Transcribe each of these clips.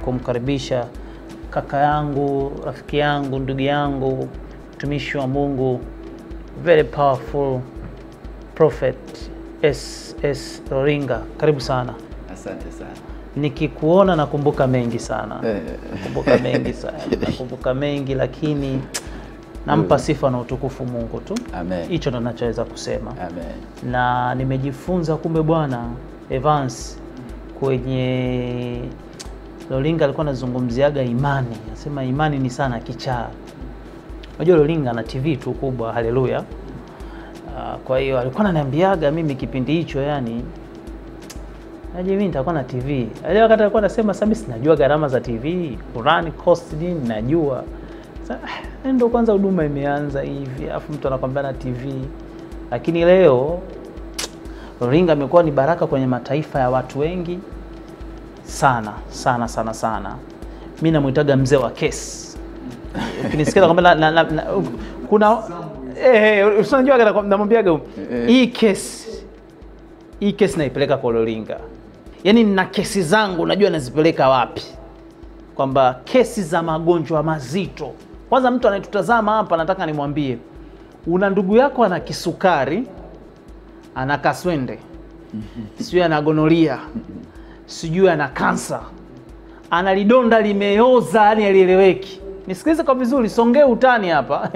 kumkaribisha kaka yangu, rafiki yangu, ndugu yangu, mtumishi wa Mungu, very powerful prophet SS Roringa. Karibu sana. Asante sana. Nikikuona nakumbuka mengi sana, Eh. nakumbuka mengi sana, nakumbuka mengi, lakini nampa sifa na utukufu Mungu tu. Amen. Hicho ndo nachoweza kusema Amen. na nimejifunza kumbe bwana Evans kwenye Lolinga alikuwa anazungumziaga imani, anasema imani ni sana kichaa. Unajua Lolinga ana TV tu kubwa, haleluya. Ah, Kwa hiyo alikuwa ananiambiaga mimi kipindi hicho, yani naje mimi nitakuwa na TV. Ile wakati alikuwa anasema sasa mimi sinajua gharama za TV, run cost nini najua. Sasa ah, ndio kwanza huduma imeanza hivi, alafu mtu anakwambia na TV. Lakini leo Roringa amekuwa ni baraka kwenye mataifa ya watu wengi sana sana sana sana. Mi namwitaga mzee wa kesi. Ukinisikia kwamba na, na, na, kuna eh, unajua namwambiaga hii kesi hii kesi naipeleka kwa Roringa, yaani na kesi zangu najua nazipeleka wapi, kwamba kesi za magonjwa mazito. Kwanza mtu anayetutazama hapa, nataka nimwambie, una ndugu yako ana kisukari, ana kaswende, sijui ana gonoria, sijui ana kansa, ana lidonda limeoza, yani alieleweki. Nisikilize kwa vizuri, songee utani hapa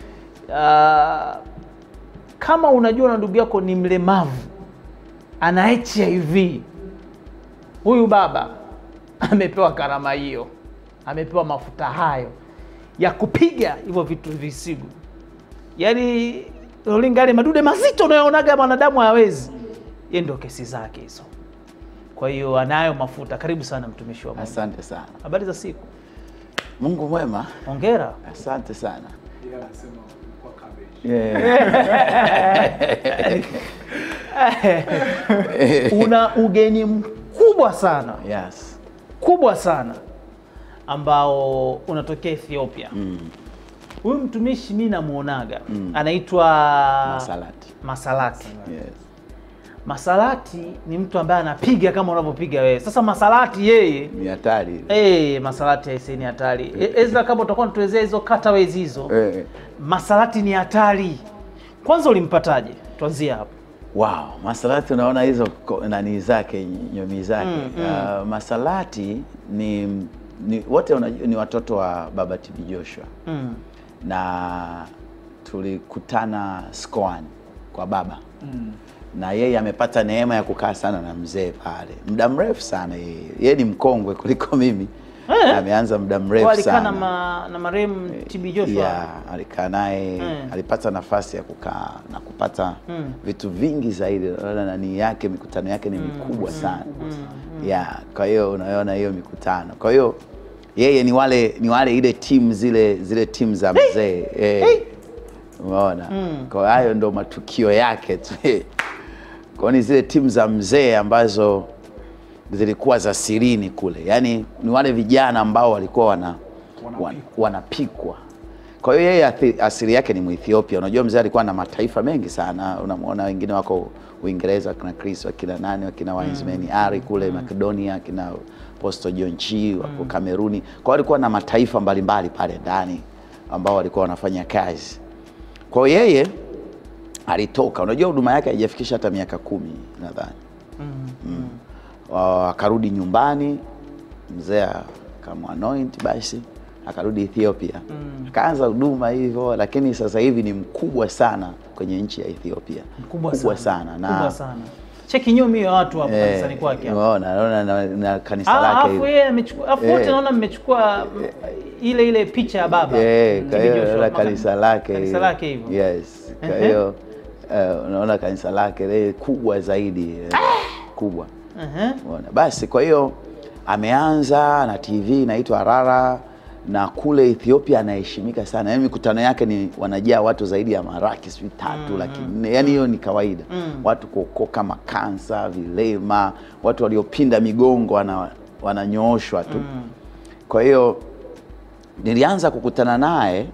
Ah, kama unajua na ndugu yako ni mlemavu ana HIV, huyu baba amepewa karama hiyo, amepewa mafuta hayo ya kupiga hivyo vitu visigu, yaani Rolinga, yale madude mazito unayoonaga mwanadamu hawezi, ye ndio kesi zake hizo. Kwa hiyo anayo mafuta. Karibu sana mtumishi wa Mungu. Asante sana. Habari za siku, Mungu mwema. hongera. Asante sana. Una ugeni mkubwa sana Yes. kubwa sana ambao unatokea Ethiopia. Mm. Huyu mtumishi mi namuonaga Mm. anaitwa Masalati. Masalati. Yes. Masalati ni mtu ambaye anapiga kama unavyopiga wewe. Sasa Masalati yeye Ni hatari. Eh, Masalati aisee ni hatari. E, Ezra kama utakuwa unatuelezea hizo cutaways hizo. Eh. Masalati ni hatari. Kwanza ulimpataje? Tuanzie hapo. Wow, Masalati unaona hizo ko- nani zake nyomi zake. Mm, mm. Uh, Masalati ni, ni wote unajua ni watoto wa baba TB Joshua Mm. na tulikutana Skoani kwa baba na yeye amepata neema ya kukaa sana na mzee pale muda mrefu sana. Yeye yeye ni mkongwe kuliko mimi Eh. ameanza muda Kwa mrefu alikaa na, sana ma, na marehemu TB Joshua. ya alikaa naye Mm. alipata nafasi ya kukaa na kupata Mm. vitu vingi zaidi. Unaona nani yake mikutano yake ni mikubwa sana ya kwa hiyo unaona hiyo mikutano. Kwa hiyo yeye ni wale ni wale ile timu zile zile timu za mzee eh, umeona. Kwa hayo ndo matukio yake tu kwa ni zile timu za mzee ambazo zilikuwa za sirini kule, yaani ni wale vijana ambao walikuwa wana, wan, wanapikwa. Kwa hiyo yeye athi- asili yake ni Muethiopia. Unajua mzee alikuwa na mataifa mengi sana, unamwona wengine wako Uingereza, wakina Chris, wakina nani, wakina Wiseman Ari kule Makedonia, wakina Apostle John Chi wako Kameruni. Kwa hiyo alikuwa na mataifa mbalimbali pale ndani ambao walikuwa wanafanya kazi. Kwa hiyo yeye alitoka, unajua huduma yake haijafikisha hata miaka kumi nadhani mm. Wa- akarudi nyumbani, mzee akamwanoint, basi akarudi Ethiopia akaanza huduma hivyo, lakini sasa hivi ni mkubwa sana kwenye nchi ya Ethiopia, Mkubwa sana, sana. na Kubwa sana. Cheki nyomi ya watu hapo eh, kanisani kwake hapo. umeona, naona na, na kanisa Ah, lake Alafu hili. yeye amechukua, alafu wote Eh. naona mmechukua mm, ile ile picha ya baba. Eh, mm, kwa TB hiyo Joshua, la maka- kanisa lake Kanisa lake hivyo. yes. Kwa Ehe. hiyo eh, unaona kanisa lake lile kubwa zaidi eh, kubwa Ehe. Umeona? Basi kwa hiyo ameanza na TV inaitwa Arara na kule Ethiopia anaheshimika sana, yaani mikutano yake ni wanajaa watu zaidi ya maraki sijui tatu laki nne, yaani hiyo ni kawaida watu kuokoka makansa, vilema, watu waliopinda migongo wana, wananyooshwa tu kwa hiyo nilianza kukutana naye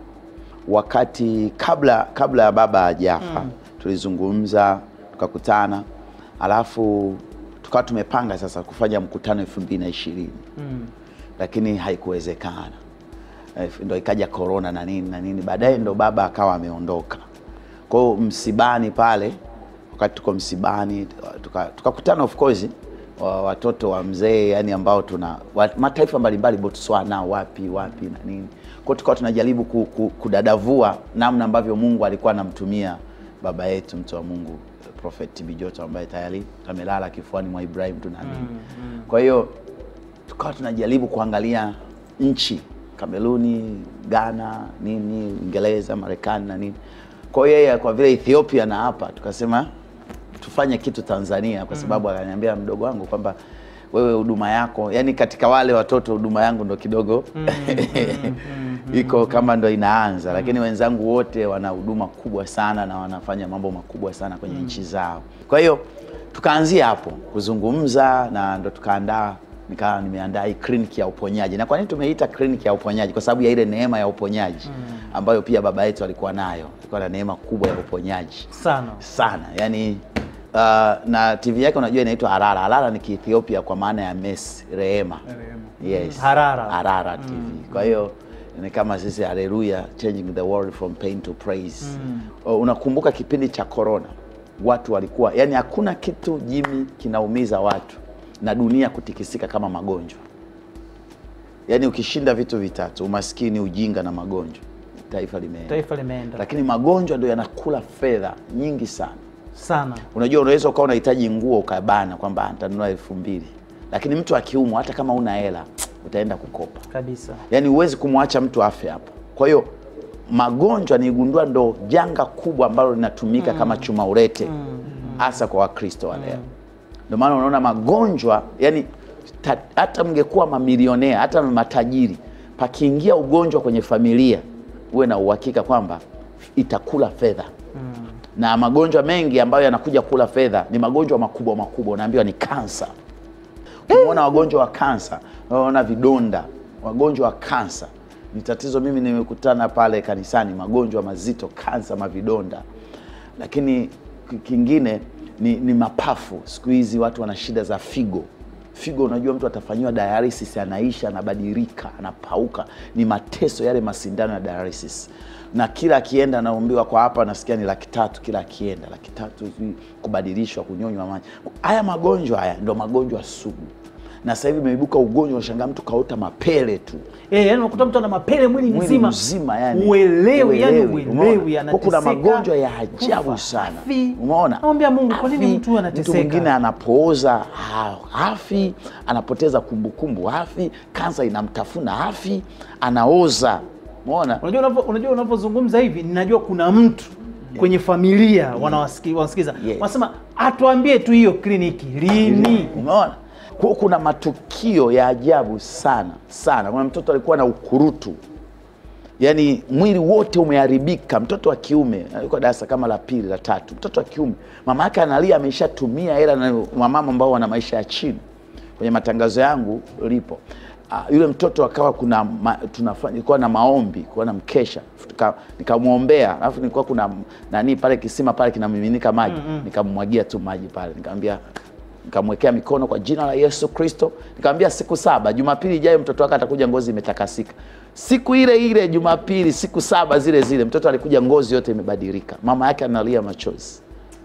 wakati kabla kabla ya baba hajafa tulizungumza tukakutana alafu tukawa tumepanga sasa kufanya mkutano elfu mbili na ishirini lakini haikuwezekana. Eh, ndo ikaja corona na nini na nini, baadaye ndo baba akawa ameondoka. Kwa hiyo msibani pale, wakati tuko msibani tuka- tukakutana of course wa- watoto wa mzee yani ambao tuna wa, mataifa mbalimbali Botswana, wapi wapi na nini. Kwa hiyo tukawa tunajaribu ku, ku, kudadavua namna ambavyo Mungu alikuwa anamtumia baba yetu mtu wa Mungu Prophet TB Joto ambaye tayari amelala kifuani mwa Ibrahim tunaamini. Kwa hiyo tukawa tunajaribu kuangalia nchi Kameruni, Ghana, nini, Uingereza, Marekani na nini. Kwa hiyo yeye kwa vile Ethiopia na hapa tukasema tufanye kitu Tanzania kwa sababu akaniambia mdogo wangu kwamba wewe huduma yako, yani katika wale watoto huduma yangu ndo kidogo iko kama ndo inaanza, lakini wenzangu wote wana huduma kubwa sana na wanafanya mambo makubwa sana kwenye nchi zao. Kwa hiyo tukaanzia hapo kuzungumza na ndo tukaandaa nikawa nimeandaa hii kliniki ya uponyaji. Na kwa nini tumeita kliniki ya uponyaji? Kwa sababu ya ile neema ya uponyaji ambayo pia baba yetu alikuwa nayo, alikuwa na neema kubwa ya uponyaji sana sana yani uh, na TV yake unajua inaitwa Harara. Harara ni Kiethiopia kwa maana ya Messi, rehema. Yes. Harara. Harara TV. Kwa hiyo ni kama sisi haleluya, changing the world from pain to praise. Uh, Unakumbuka kipindi cha corona, watu walikuwa yani, hakuna kitu jimi kinaumiza watu na dunia kutikisika kama magonjwa. Yani ukishinda vitu vitatu, umaskini, ujinga na magonjwa, taifa limeenda taifa limeenda lakini magonjwa ndio yanakula fedha nyingi sana. sana Unajua, unaweza ukawa unahitaji nguo ukabana kwamba nitanunua elfu mbili lakini mtu akiumwa, hata kama una hela utaenda kukopa. kabisa. Yaani huwezi kumwacha mtu afe hapo. Kwa hiyo magonjwa niigundua ndo janga kubwa ambalo linatumika kama chuma urete hasa kwa Wakristo wa leo. Ndio maana unaona magonjwa yani ta, hata mngekuwa mamilionea hata matajiri, pakiingia ugonjwa kwenye familia, uwe na uhakika kwamba itakula fedha na magonjwa mengi ambayo yanakuja kula fedha ni magonjwa makubwa makubwa, unaambiwa ni kansa. Ukimwona wagonjwa wa kansa, unaona vidonda, wagonjwa wa kansa ni tatizo. Mimi nimekutana pale kanisani, magonjwa mazito, kansa, mavidonda. Lakini ki- kingine ni, ni mapafu. Siku hizi watu wana shida za figo. Figo, unajua mtu atafanyiwa dialysis, anaisha, anabadilika, anapauka. Ni mateso yale masindano ya dialysis, na kila akienda anaombiwa kwa hapa, nasikia ni laki tatu kila akienda, laki tatu sijui kubadilishwa, kunyonywa maji. Haya magonjwa haya ndo magonjwa sugu, na sasa hivi imeibuka ugonjwa, unashangaa mtu kaota mapele tu Eh, yani unakuta mtu ana mapele mwili mwili mzima, mzima yani uelewi, yani uelewi, uelewi, umeona? Kwa kuna anateseka, magonjwa ya ajabu kufa, sana hafi. umeona Namwambia Mungu, kwa nini Hafi, mtu huyu anateseka? mtu mwingine anapooza ha- hafi anapoteza kumbukumbu hafi kansa inamtafuna hafi anaoza umeona Unajua unavyo- unajua unavyozungumza hivi, ninajua kuna mtu kwenye familia wanawasiki- wanasikiza Yes. wanasema atuambie tu hiyo kliniki lini. Umeona? Kwa kuna matukio ya ajabu sana sana. Kuna mtoto alikuwa na ukurutu, yaani mwili wote umeharibika. Mtoto wa kiume alikuwa darasa kama la pili la tatu, mtoto wa kiume, mama yake analia, ameshatumia hela na wamama ambao wana maisha ya chini. Kwenye matangazo yangu lipo Ah, yule mtoto akawa kuna ma, tunafanya ilikuwa na maombi, kuwa na mkesha, Tuka- nikamwombea, alafu nilikuwa kuna nani pale kisima pale kinamiminika maji, nikamwagia tu maji pale, nikamwambia nikamwekea mikono kwa jina la Yesu Kristo, nikamwambia siku saba, Jumapili ijayo mtoto wake atakuja ngozi imetakasika. Siku ile ile Jumapili, siku saba zile zile, mtoto alikuja ngozi yote imebadilika, mama yake analia machozi.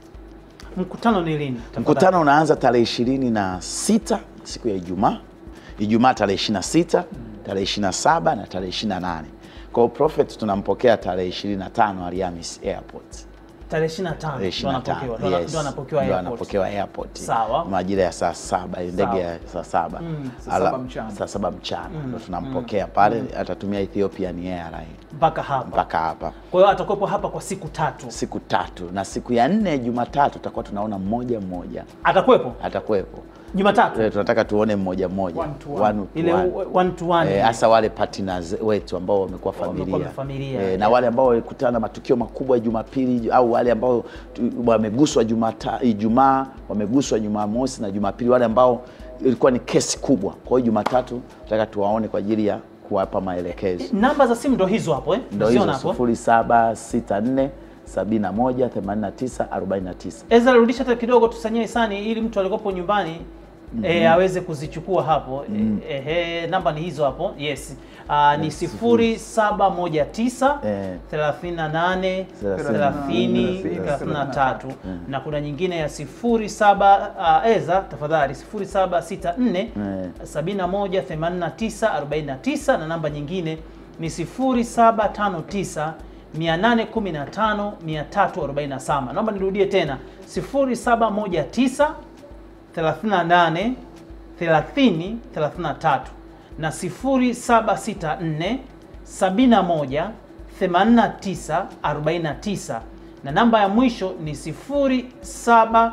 Mkutano ni lini? tafadhali? Mkutano unaanza tarehe ishirini na sita siku ya Ijumaa, Ijumaa tarehe ishirini na sita tarehe ishirini na saba na tarehe ishirini na nane Kwa hiyo Prophet tunampokea tarehe ishirini na tano Alhamis Airport. tarehe 25 Tarehe ndo 25, anapokewa, ndo ana- yes. ndo anapokewa Ndo airport. anapokewa airport. Sawa. majira ya saa saba ndege Sawa. ya saa saba Saa Ala- saba mchana. saa saba mchana ndo tunampokea pale, atatumia Ethiopian Airline mpaka hapa. mpaka hapa Kwa hiyo atakuwepo hapa kwa siku tatu, siku tatu, na siku ya nne Jumatatu tutakuwa tunaona mmoja mmoja atakuwepo atakuwepo. Jumatatu Eh, tunataka tuone mmoja mmoja One to one. One to ile one. u- one to one. Eh, hasa wale partners wetu ambao wamekuwa Wamekuwa familia, familia, Eh, yeah. na wale ambao walikutana na matukio makubwa Jumapili au wale ambao tu- wameguswa Jumata- Ijumaa, wameguswa Jumamosi na Jumapili, wale ambao ilikuwa ni kesi kubwa. Kwa hiyo Jumatatu tunataka tuwaone kwa ajili ya kuwapa maelekezo. Namba za simu ndo hizo hapo eh? Ndio Uziona hizo hapo. 0764 71 89 49. Ezra, rudisha hata kidogo tusanyie hisani ili mtu alikopo nyumbani eh, aweze kuzichukua hapo eh, eh, namba ni hizo hapo yes Ah, ni sifuri saba moja tisa Eh. thelathini na nane thelathini thelathini na tatu na kuna nyingine ya sifuri saba ah, eza tafadhali sifuri saba sita nne Eh. sabini na moja themanini na tisa arobaini na tisa na namba nyingine ni sifuri saba tano tisa mia nane kumi na tano mia tatu arobaini na saba naomba nirudie tena sifuri saba moja tisa 38 30 33 na 0764 71 89 49 na namba ya mwisho ni 0759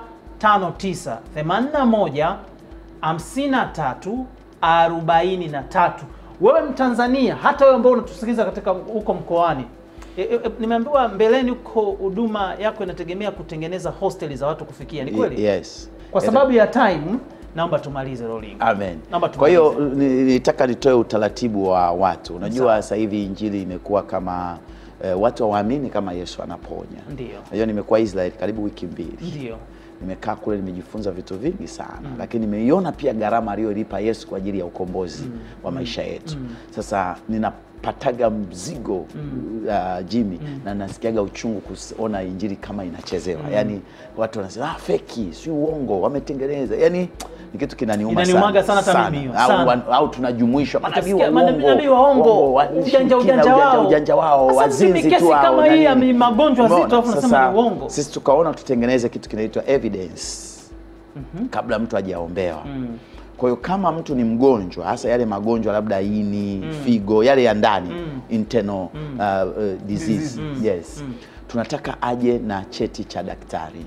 81 53 43. Wewe Mtanzania, hata wewe ambao unatusikiliza katika huko mkoani e, e, e, nimeambiwa mbeleni huko huduma yako inategemea kutengeneza hosteli za watu kufikia, ni kweli? Yes. Kwa sababu ya time, naomba tumalize rolling. Amen. Naomba Kwa hiyo tumalize. ni- nilitaka nitoe utaratibu wa watu. Unajua Sawa. sasa hivi injili imekuwa kama eh, watu hawaamini kama Yesu anaponya. Ndio. Unajua nimekuwa Israel karibu wiki mbili. Ndio. Nimekaa kule nimejifunza vitu vingi sana lakini nimeiona pia gharama aliyolipa Yesu kwa ajili ya ukombozi wa maisha yetu. Sasa ninapataga mzigo uh, Jimmy na nasikiaga uchungu kuona injili kama inachezewa. Yaani watu wanasema ah, feki, si uongo, wametengeneza. Yaani ni kitu kinaniuma Inaniumaga sana hata mimi hiyo, Au, sana. wan- au tunajumuishwa manabii wa Nasikia manabii- manabii waongo, uongo, wa- ujanja shirikina, ujanja wao. ujanja wao, Sasa wazinzi mimi kesi tu hao, kama na hii ya nini. magonjwa Umeona? zito, alafu nasema Sasa, ni uongo. Sisi tukaona tutengeneze kitu kinaitwa evidence kabla mtu hajaombewa. Kwa hiyo kama mtu ni mgonjwa, hasa yale magonjwa labda ini, figo, yale ya ndani internal uh, uh, disease, yes, tunataka aje na cheti cha daktari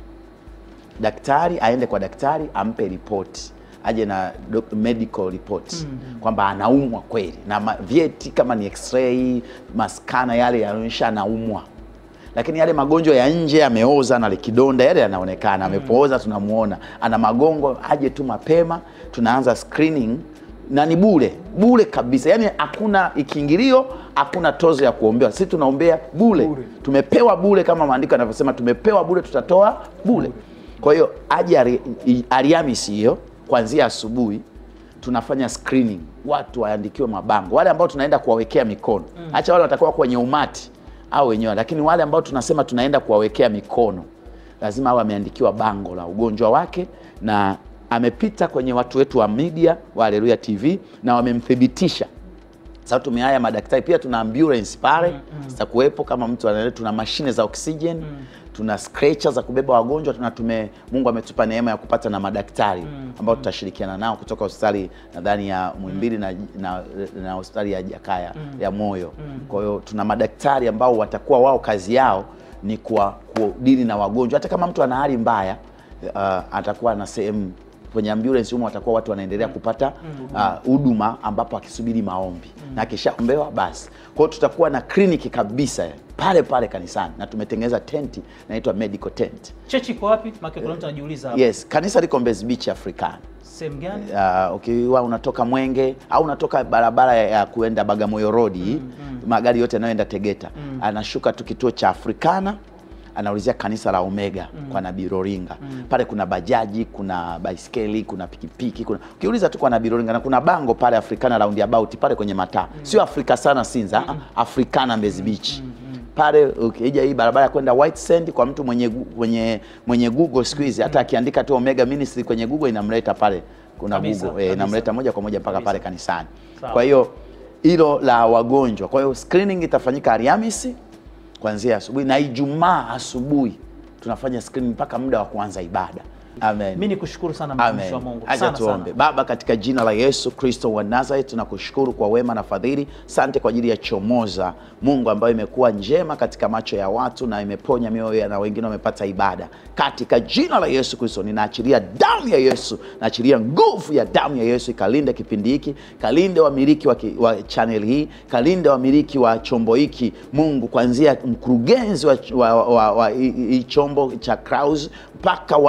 daktari aende kwa daktari ampe ripoti aje na doc- medical report kwamba anaumwa kweli na ma- vyeti kama ni x-ray maskana yale yanaonyesha anaumwa lakini yale magonjwa ya nje yameoza na kidonda yale yanaonekana amepooza tunamuona ana magongo aje tu mapema tunaanza screening na ni bure bure kabisa yaani hakuna ikiingilio hakuna tozo ya kuombewa sisi tunaombea bure Bure. tumepewa bure kama maandiko yanavyosema tumepewa bure tutatoa bure kwa hiyo aje Ari- i- Alhamisi hiyo kuanzia asubuhi tunafanya screening, watu waandikiwe mabango, wale ambao tunaenda kuwawekea mikono hacha wale watakuwa kwenye umati au wenyewe, lakini wale ambao tunasema tunaenda kuwawekea mikono lazima awe ameandikiwa bango la ugonjwa wake na amepita kwenye watu wetu wa media wa Haleluya TV na wamemthibitisha sasa tumehaya madaktari pia, tuna ambulance pale zitakuwepo kama mtu anaele, tuna mashine za oxygen tuna stretcher za kubeba wagonjwa, tuna tume Mungu ametupa neema ya kupata na madaktari ambao tutashirikiana nao kutoka hospitali nadhani ya Muhimbili na, na, na hospitali ya Jakaya ya moyo. Kwa hiyo tuna madaktari ambao watakuwa wao kazi yao ni kwa kudili na wagonjwa, hata kama mtu ana hali mbaya uh, atakuwa na sehemu kwenye ambulance humo watakuwa watu wanaendelea kupata ah, huduma ambapo akisubiri maombi na akishaombewa basi. Kwa hiyo tutakuwa na kliniki kabisa pale pale kanisani na tumetengeneza tenti inaitwa medical tent. Chechi iko wapi? Maana kuna mtu anajiuliza hapo. Yes, kanisa liko Mbezi Beach Africana. Sehemu gani? Uh, ukiwa unatoka Mwenge au unatoka barabara ya ya kuenda Bagamoyo Road hii, magari yote yanayoenda Tegeta anashuka tu kituo cha Africana anaulizia kanisa la Omega kwa Nabii Roringa. Pale kuna bajaji, kuna baiskeli, kuna pikipiki, kuna ukiuliza tu kwa Nabii Roringa na kuna bango pale Africana roundabout pale kwenye mataa. Sio Afrika sana Sinza, ah, Africana Mbezi Beach. Pale ukija hii barabara ya kwenda White Sand kwa mtu mwenye gu- mwenye mwenye Google siku hizi hata akiandika tu Omega Ministry kwenye Google inamleta pale kuna Kabisa, Google eh, kabisa. inamleta moja kwa moja mpaka Kabisa. pale kanisani. Sawa. Kwa hiyo hilo la wagonjwa. Kwa hiyo screening itafanyika Alhamisi kuanzia asubuhi na Ijumaa asubuhi tunafanya screening mpaka muda wa kuanza ibada. Amen. Mimi nikushukuru sana mtumishi Amen. wa Mungu. Acha Sana tuombe. sana. Baba, katika jina la Yesu Kristo wa Nazareth, tunakushukuru kwa wema na fadhili. Sante kwa ajili ya Chomoza, Mungu ambayo imekuwa njema katika macho ya watu na imeponya mioyo ya na wengine wamepata ibada. Katika jina la Yesu Kristo, ninaachilia damu ya Yesu, naachilia nguvu ya damu ya Yesu ikalinde kipindi hiki, kalinde wamiliki wa, ki- wa channel hii, kalinde wamiliki wa chombo hiki, Mungu, kuanzia mkurugenzi wa, wa, wa, wa hii hii chombo cha Clouds mpaka watendaji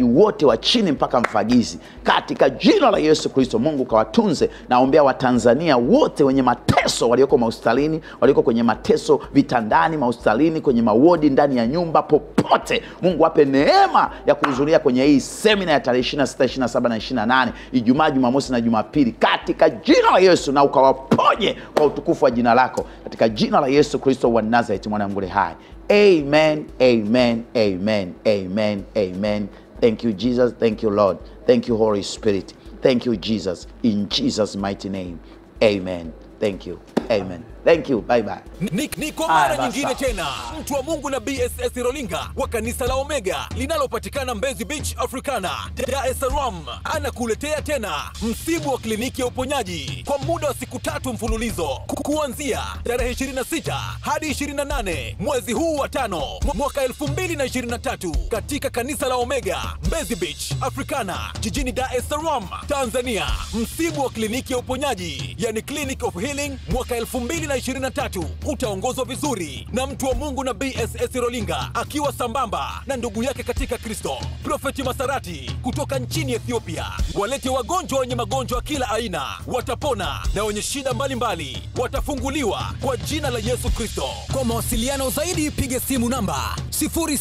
wafugaji wote wa chini mpaka mfagizi, katika jina la Yesu Kristo. Mungu kawatunze. Naombea Watanzania wote wenye mateso, walioko mahospitalini, walioko kwenye mateso vitandani, mahospitalini, kwenye mawodi, ndani ya nyumba, popote. Mungu ape neema ya kuhudhuria kwenye hii semina ya tarehe 26, 27 na 28, Ijumaa, Jumamosi na Jumapili, katika jina la Yesu, na ukawaponye kwa utukufu wa jina lako, katika jina la Yesu Kristo wa Nazareti, mwana wa Mungu hai. Amen, amen, amen, amen, amen. Thank you, Jesus. Thank you, Lord. Thank you, Holy Spirit. Thank you, Jesus. In Jesus' mighty name. Amen. Thank you. Amen. Thank you. Bye bye. Ni, ni kwa Haya, mara basi. nyingine tena mtu wa Mungu na BSS Rolinga wa kanisa la Omega linalopatikana Mbezi Beach Africana, Dar es Salaam anakuletea tena msimu wa kliniki ya uponyaji kwa muda wa siku tatu mfululizo ku- kuanzia tarehe 26 hadi 28 mwezi huu wa tano mw- mwaka 2023 katika kanisa la Omega Mbezi Beach Africana jijini Dar es Salaam, Tanzania. Msimu wa kliniki ya uponyaji yani Clinic of Healing mwaka 2023 utaongozwa vizuri na mtu wa Mungu na BSS Rolinga akiwa sambamba na ndugu yake katika Kristo Profeti Masarati kutoka nchini Ethiopia. Walete wagonjwa wenye magonjwa kila aina watapona, na wenye shida mbalimbali watafunguliwa kwa jina la Yesu Kristo. Kwa mawasiliano zaidi piga simu namba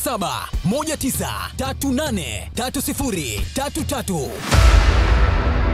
0719383033.